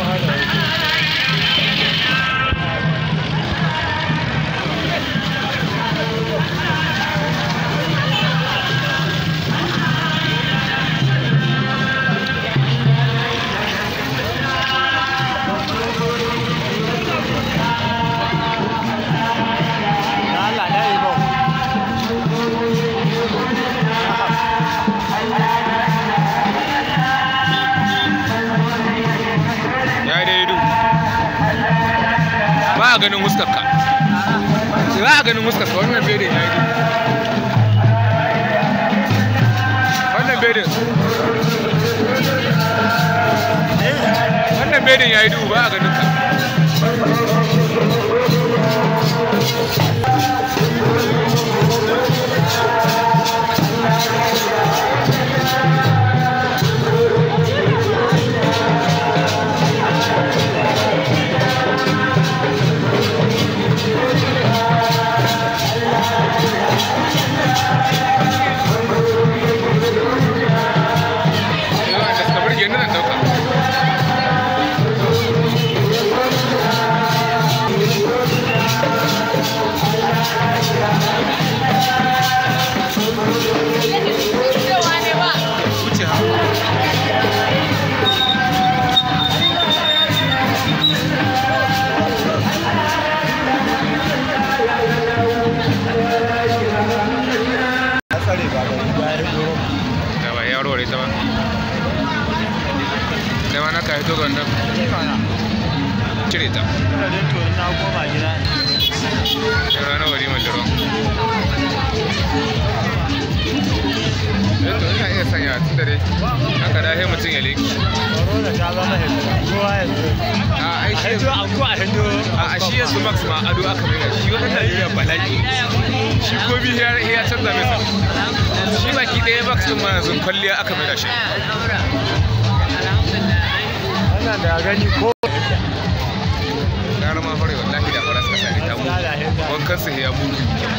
Allah na yi bau. ya yi daidu ba a ganin huskarka ba a ganin huskarka wannan bedin ya yi duhu wannan bedin wannan bedin ya yi duhu ba a ganin ka sai wanda suka burge ni zan dauka wuce ha Ya tsare ba da riga ya doro. da ba ya warware ta ba da ma na ka hito ga wannan Ni mana. cire ta Ina dai to na koma gida. da ranar wari mai duro to ina iya sanya tun da dai haka da sai mutum ya leki Corona ta zama hidda. Kowa yanzu. a ai A shi hindo an ko a hindo. a shi yanzu max ma ado aka mai shi wannan Najeriya bala'i shi ko bi ya ya canza mai sa shi baki ɗaya max din ma yanzu kwalliya aka mai da shi Wannan da gani ko. gara ma fara wallahi da fara suka sani ta mu Gaskiya da hidda. wankan su ya mu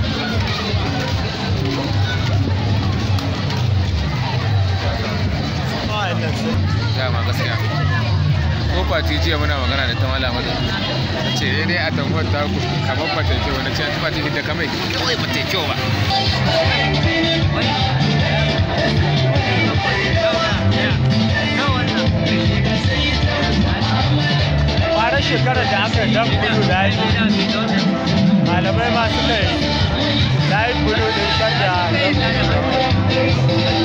Wa'annan sun. dama gaskiya ko fati jiya muna magana da ta malama da ta ce dai dai a tamfar ta ku kamar ba ta yi kyau na ce ta fati da kamai kawai ba ta yi kyau ba Kwanan shekarar da aka dan kudu da yi. Malamai ma suka yi. Da yi kudu din shadda dan kudu.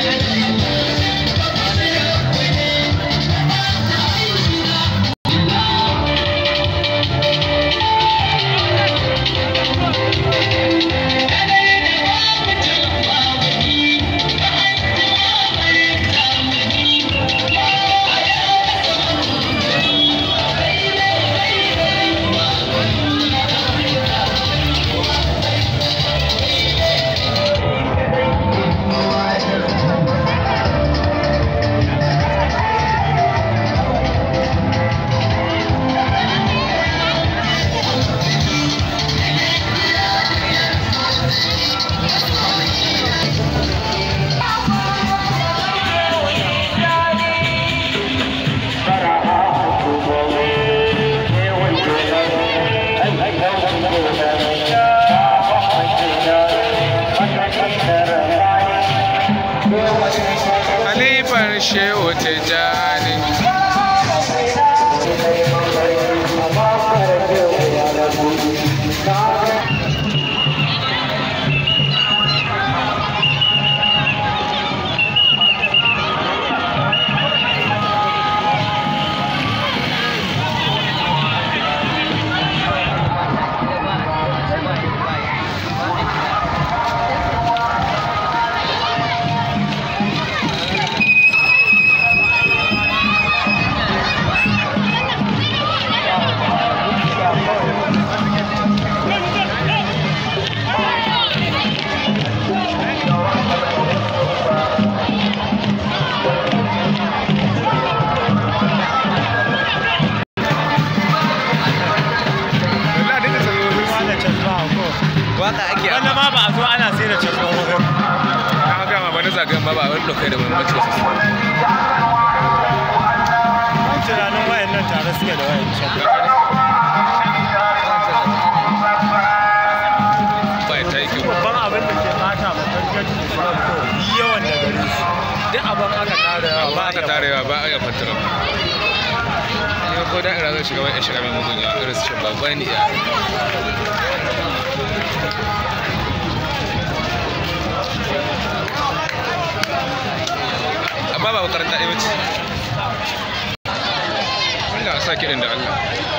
halifar shehu tijjani Allah duka sazohin Ma da casma ko. waka ake Wanda ma ba a zo ana sai da casma ko. na gama ba na zagayen ba ba wani dokai da muhimmanci sosai Ban tunanin wayannan suke da wayan can ba ta yi kyau babban abin da ke bata ma gangan islam ko yawan da gari su duk abin aka tara yawa ba aka tarewa ba a iya fantara ne ko da'ira zai shiga wani shiga mai mugun yawa irin su shan babban iya amma ba makaranta ɗaya bace Allah sa kiɗin da Allah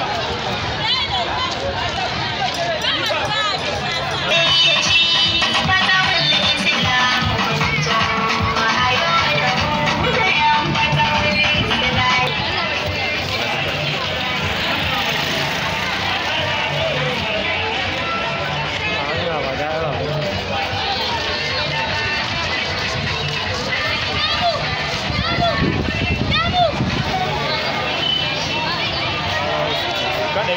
hanya ba da'ira ba kadai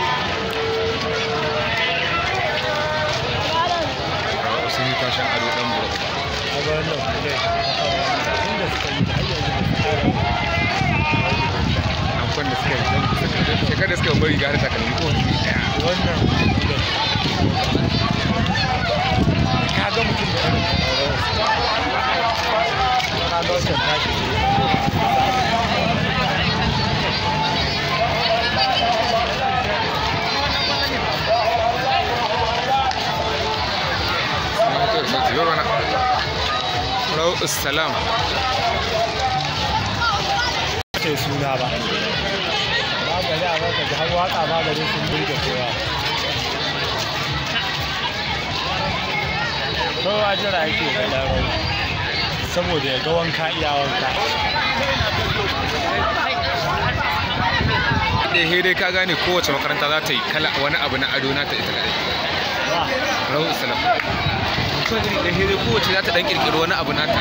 sun yi tashin ado ɗan buru a ga wannan kudai inda suka yi da har yanzu ba su kara amfan da suka yi shekar da suka yi bari gari takalmi ko wani ɗaya wannan kudai ka ga mutum da irin ka ga wancan tashi Rau salam ce suna ba ba ga da ba ka ji har waka ba gare sun burge kowa kowa jira yake ga daro saboda ya ga wanka iya wanka ɗaya dai ka gane kowace makaranta za ta yi kala wani abu na ado nata ita kaɗai ba Rau salam ɗaya dai kowace za ta ɗan ƙirƙiri wani abu nata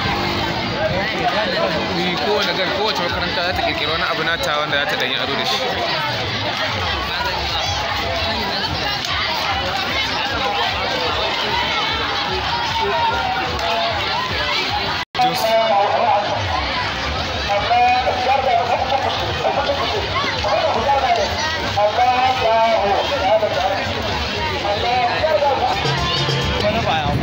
Ni kowane gan kowace makaranta za ta ƙirƙiri wani abu nata wanda za ta ɗan yi ado da shi wani ba ya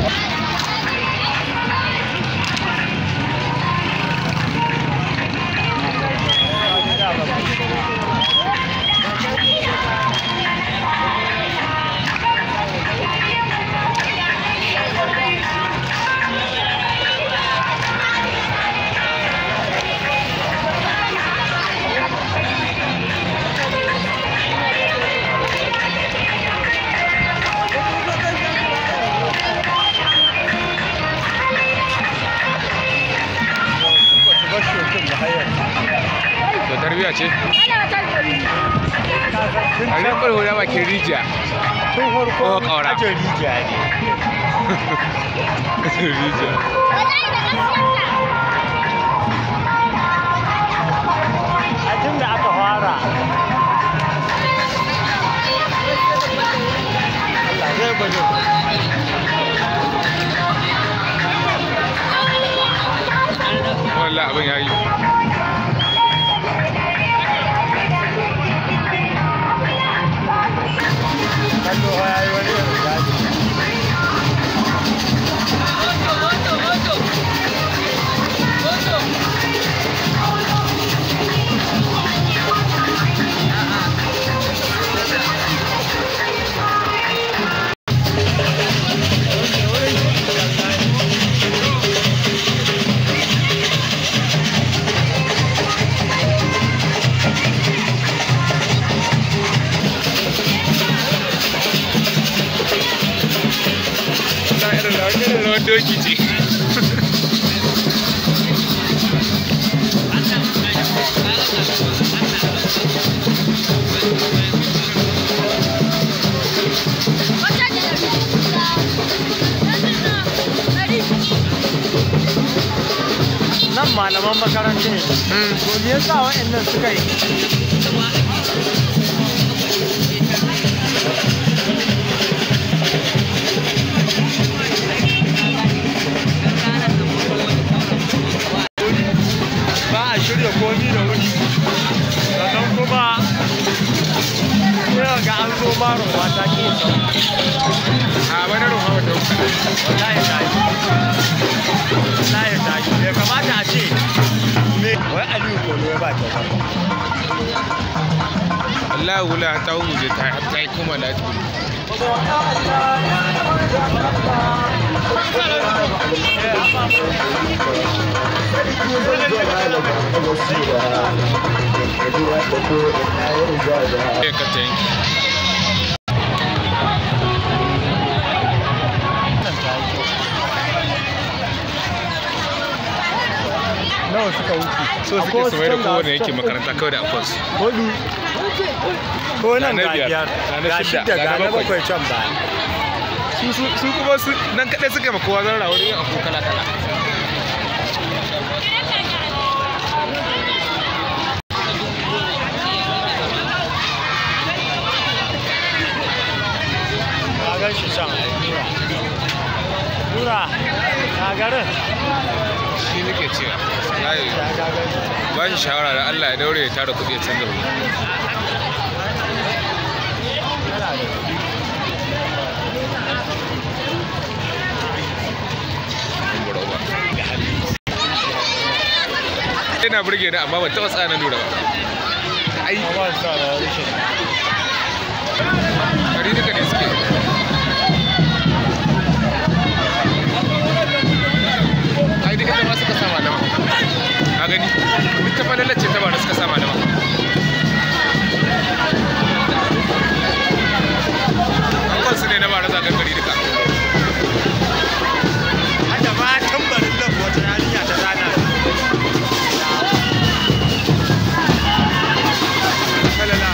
su bar shokin da hayar to tarbiyya ce a tun riƙar hula bakin rijiya farko Ko ƙaura. ajin rijiya ne rijiya a tun da aka fara Allah zai gwado wallah abin ya yi kallo ya yi wani irin daji ta irin rawar irin rawar doki ce nan malaman makaranta ne to me yasa wa'annan suka yi ba a shirya komi da wuri sannan kuma Ina ga an zo maro mata ke sau. a bana ruwa wata wuka Wallahi ta yi. Wallahi ta yi. Bai kamata a ce. Me? Wai Aliyu Kolo ya ba ta ba. Allah wula ta huje ta ta yi kuma lati ya ka ta yanki Wannan ta yi kyau. Nawa suka wuce? so suke su mai da kowane yake makaranta kawai da akwas Hudu. Ko nan Ga na ga biyar, biyar. ga na Ga shidda, shidda ga ga na na bakwai. bakwai can ba. su su su kuma su nan kadai suka yi ma kowa zan rawar yin abu kala kala Ka gan shi can. Nura. Na garin. shi nake cewa wallahi Ya ga gani. ba shi shawara da Allah ya daure ya tara kuɗi ya canza kuɗi Yana da kuɗi. ina burge ni amma ban taɓa tsaya na lura ba ai Amma sa da rashin. kari duka ne suke ai duka ta ma suka sa malama ka gani duk ta falalar ce ta ba da suka sa malama an kwansu ne na ba da zagar gari duka Hada ma tambarin lab wata yarinya ta zana. falala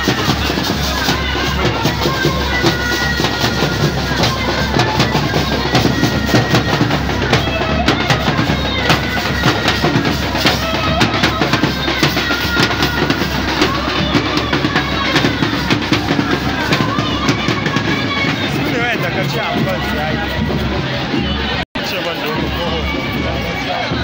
Su ne wayanda ka ce a ban su yayi. Ce ban domin ko hoto.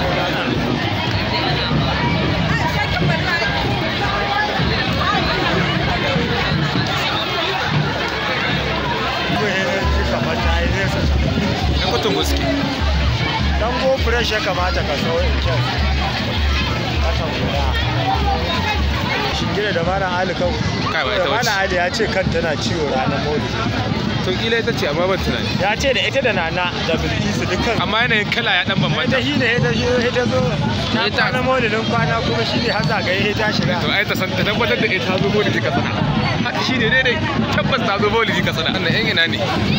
Kuma yana ji kamar ta yi nesa. yan kwatan goski Dan go fresh ya kamata ka so in kyan. Kasan guda. Shingire da Malam Ali kan. Kai, ba ita Da Malam bace. Ali ya ce kan tana ciwo ranar Maulidi. to kila ita ce amma ban tunani Ya ce da ita da Nana da Bilkisu dukkan. amma yanayin kala ya dan Ita bambanta shi ne ita shi ita zo. Ta Ita- kwana Maulidin kwana kuma shi ne har zagaye ta shiga. to ai ta san ta tabbatar da ita zo maulidi ka sana haka shi ne daidai tabbas ta zo maulidi ka sana wannan yan ina ne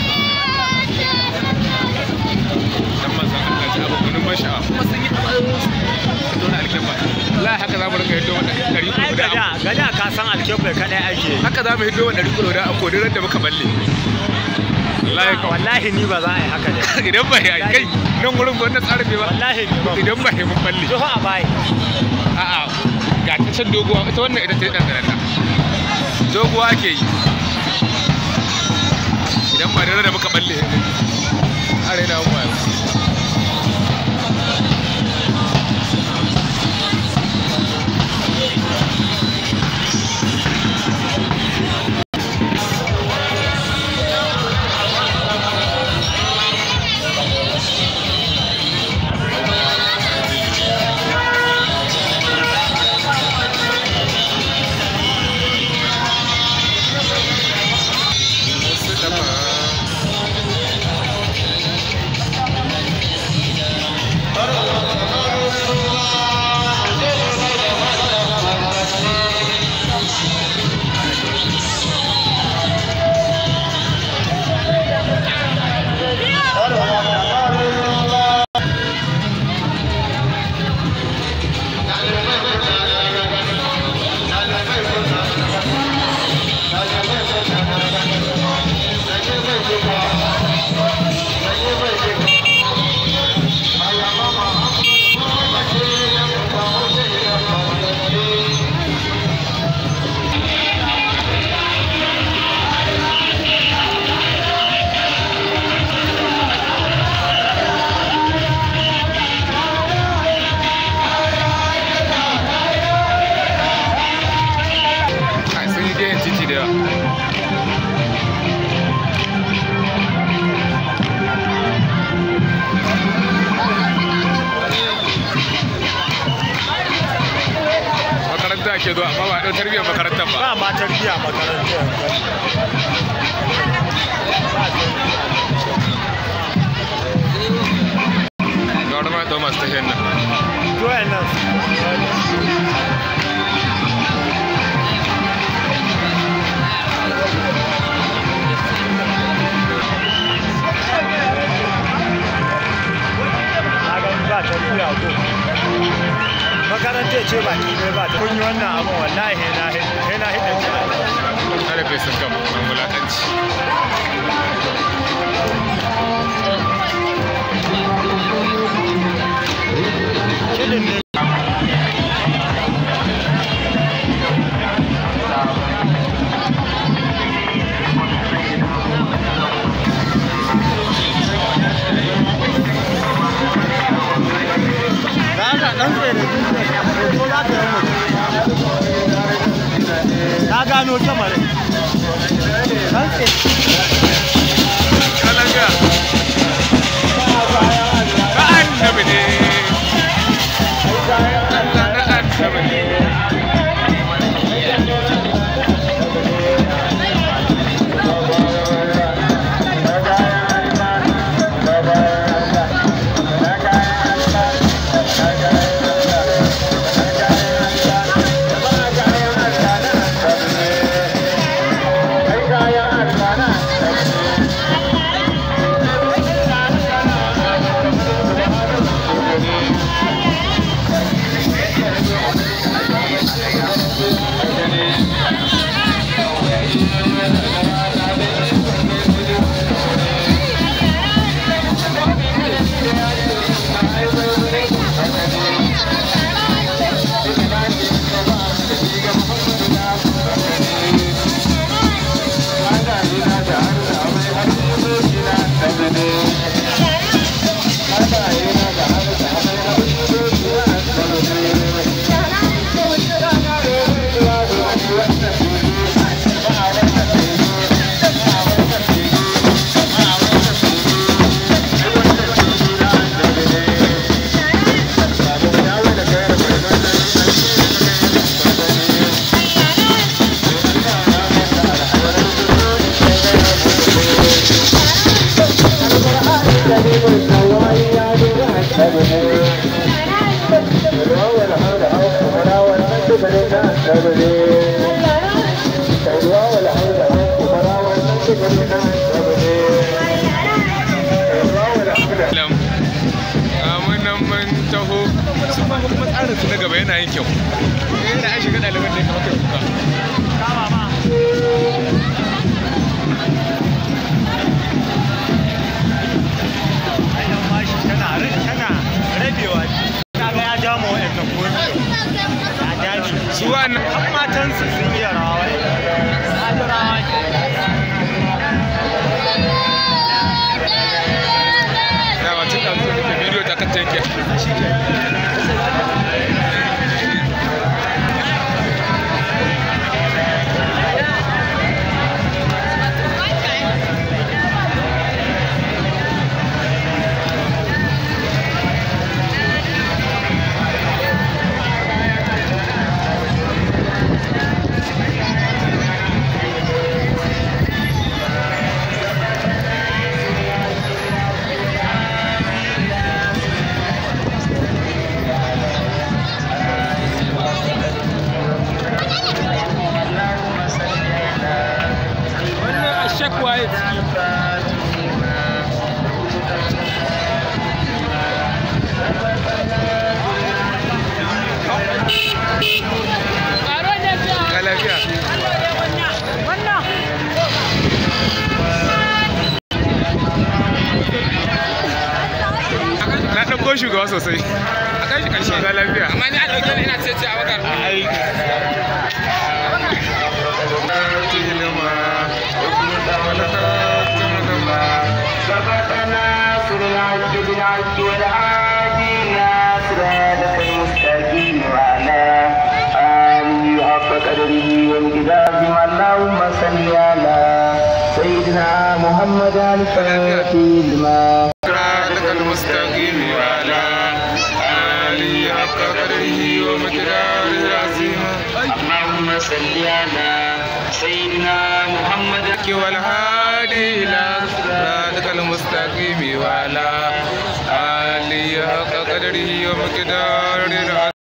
dan manzon Allah ji abu kunun ban sha'awa kuma sun yi tsarin su dole alkemba wallahi haka za mu rinka hiddo wanda ɗari Ai kuɗi da gada gada ka san alkebbai kadai ake. haka za mu hiddo wanda ɗari kuɗi da an kodiran da muka balle wallahi kawai Wallahi ni ba za a yi haka da. idan ba ya kai nan wurin wannan tsarin bai ba Wallahi ni ba. idan ba ya mun balle Jiho a bayi. a'a ga ta can doguwa ita wannan ita ce ɗanɗanata doguwa ake yi idan ba da da muka balle a raina mu yau wasu dafa ake zuwa amma ba a ɗau tarbiyyar makarantar ba ba ma tarbiyya makarantar ga wani ma ɗau masu tafiyar nan doyan nan na ga ba tarbiyya ko makarantar ce ba ki ne ba ta kun yi wannan abin wallahi hena hena hidda ki ana bai sun gama mai wulaƙanci kidin ne Na gano kyamarin. Ɗan ka lafiya ka annabi ne Allah na annabi ne lam amunan mun taho su ma kuma tsarin su na gaba yana yin kyau yana an shiga ɗaliban da ya kamata ya kuka Kama ma. Ainihin mashi tana ra- tana rabewa. Kaga ya ja ma waɗannan komi. Ya ja shi. su wannan Har matansu sun iya rawa. Adarawa ke. dama tun da zuwa da bidiyo ta kanta yake wannan a shakwa ya ka lafiya na ɗauko shugaba sosai a kan shi ƙarshe ga lafiya amma ni a ɗauke ni ina ce ce a wakar سبقنا سرنا بالعبد والعادي صراطك المستقيم وعلى آله حق قدره وامتداد اللهم صل على سيدنا محمد الفاتح لما صراطك المستقيم وعلى آله حق قدره ومقداره العظيم صل على سيدنا محمد والهادي إلى صراطك المستقيم وعلى آله حق قدره ومقداره